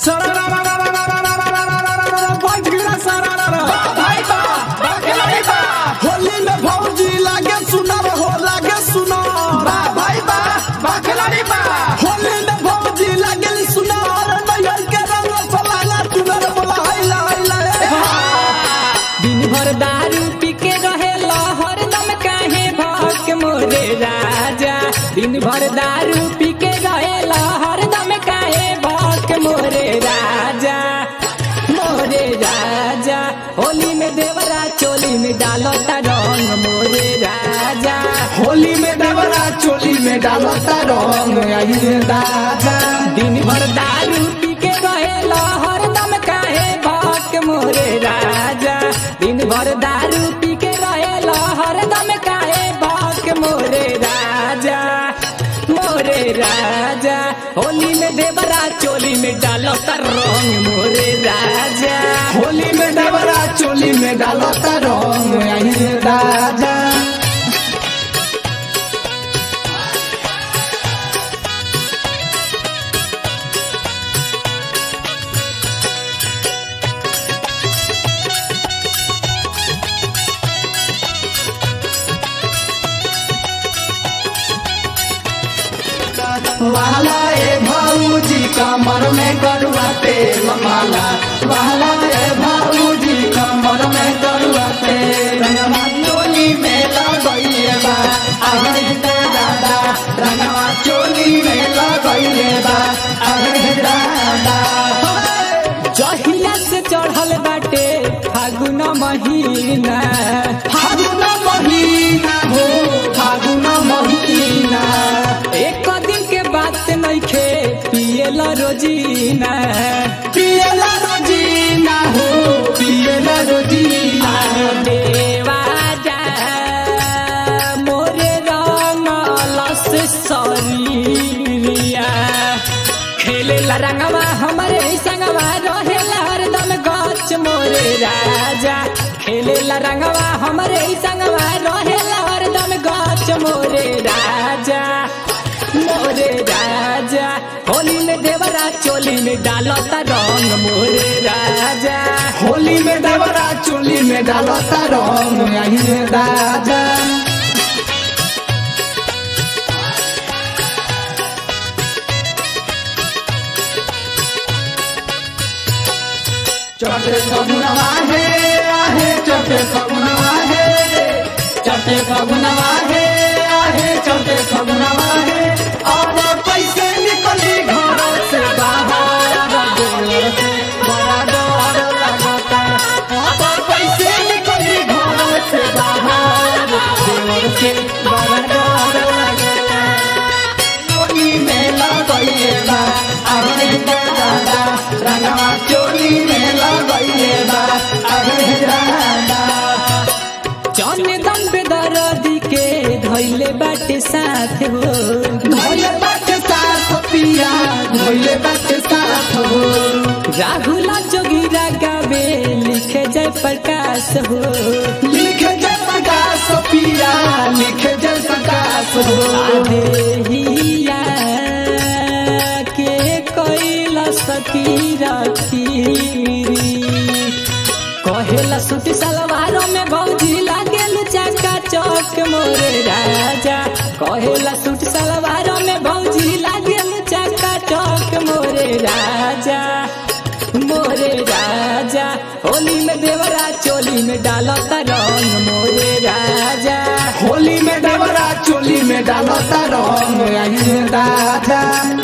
होली में भौजी लागे सुनर हो लागे सुनर होली में भौजी लागे सुनर नैहर के रंग फलाना चुनर बोला हैला हैला दिन भर दारू पी के रहे हरदम काहे भक मोरे राजा दिन भर दारू पी के रहे हरदम काहे भक मोरे राजा मोरे राजा होली में देवरा चोली में डालो रंग मोरे राजा होली में देवरा चोली में डालता रंग आई रे दादा दिन भर दारू पी के रहे हरदम काहे भक मोरे राजा दिन भर दारू पी के रहे हरदम काहे भक मोरे राजा मोरे राजा होली में देवरा चोली में डालो रंग मोरे राजा होली में देवरा चोली में डालता रंग आई रे दादा वाला ए भाऊजी कमर में करुआ तेल माला वाला ए भाऊजी कमर में करुआ तेल रंगवा चोली में लगइले बा अरे दादा रंगवा चोली में लगइले बा अरे दादा जहिया से चढ़ल बाटे फागुन महीना फागुन महीना हो फागुन महीना एक दिन के बात नइखे पियला रोजीना पियला रोजीना हो पियला रोजीना देवाजा मोरे रंगलस सरिया खेलेला रंगवा हमरे संगवा रहेला हरदम गच मोरे राजा खेलेला रंगवा हमरे संगवा रहेला हरदम गच मोरे राजा मोरे राजा होली में देवरा चोली में डालता रंग मोरे राजा होली में देवरा चोली में डालता रंग आई रे दादा चटे फगुनवा हे आहे चटे फगुनवा हे चटे फगुनवा हे आहे चटे फगुनवा हे और पैसे निकली घर से बाहर देवर से बड़ा डर लगता और पैसे निकली घर से बाहर देवर से बड़ा डर लगता चोली में लगइले बा अरे दादा रंगवा चोली में लगइले बा अरे दादा चंदन बेदर्दी के धैले बाटे साथ हो धोइले बाटे साथ पिया धोइले बाटे साथ हो राहुल जोगिरा गावे लिखे जय प्रकाश हो लिखे जय प्रकाश पिया लिखे जय प्रकाश हो आदेहिया के कैला सती रखीरी कहेला सूट सलवारों में भौजी लागेल चका चौक मोरे राजा कहेला सूट सलवारों में भौजी लागेल चका चौक मोरे राजा मोरे राजा होली में देवरा चोली में डालता रंग मोरे राजा होली में देवरा चोली में डालता रंग आई रे दादा